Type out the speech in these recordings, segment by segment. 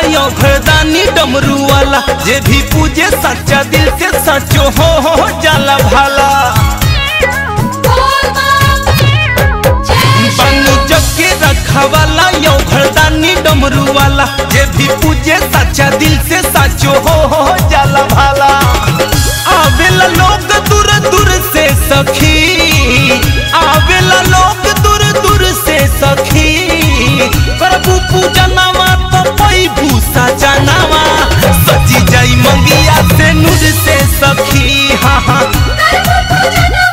यो घरदानी डमरू वाला जे भी पूजे सच्चा दिल से सचो हो हो जाला भाला बानी जग के रखा वाला यो घरदानी डमरू वाला जे भी पूजे सच्चा दिल से सचो हो हो जाला भाला आवेला लोग दूर दूर से सखी आवेला लोग दूर दूर से सखी प्रभु पूजनवा तो पैभू सजनवा सजी जाई मंगिया से नूर से सखी हाँ हाँ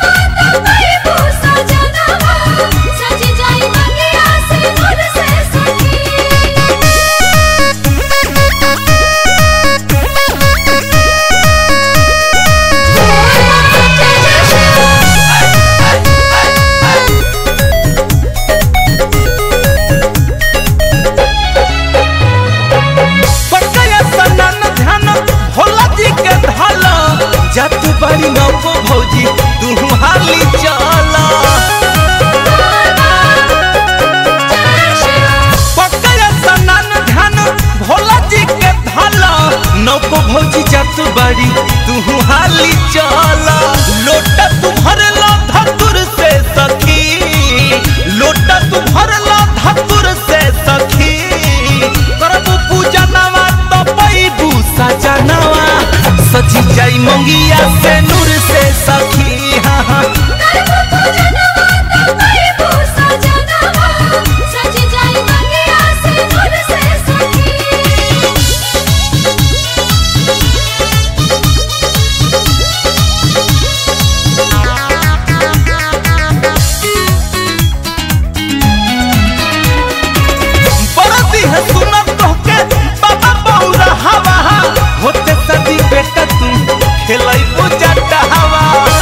पकया सनन ध्यान भोला जी के धल जत बड़ी नौको भौजी तू हाली चल पकया सनन ध्यान भोला जी के धल नौको भौजी जत बड़ी तू हाली चल लोटा तू भरला धतुर से सखी लोटा तू भरला धतुर से सखी करबू पूजनवा तो पैबू सजनवा सजी जाई मंगिया से नूर से सखी हाँ हाँ बरदी है सुनत तोहके बाबा बौरा हवा होते सदी बेटा तू खेलाई पूजा हवा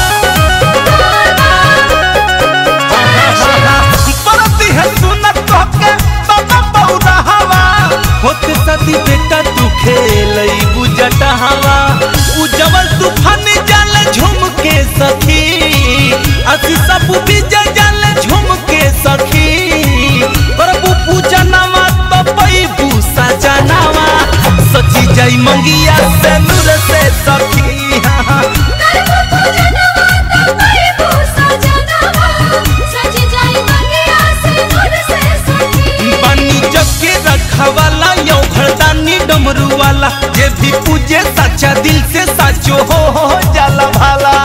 बरदी है सुनत तोहके बाबा बौरा हवा होते सदी बेटा तू खेलाई पूजा हवा उजवल तूफान जाल झूम के सखी असी सब विजय जाल झूम के सखी प्रभु पूजनवा तो पैबू सजनवा सची जाई मंगिया से नूर से सखी हाँ हाँ बनी जग के रखवाला यो घरदानी डमरू वाला जे भी पूजे सच्चा दिल से सचो हो हो जाला भाला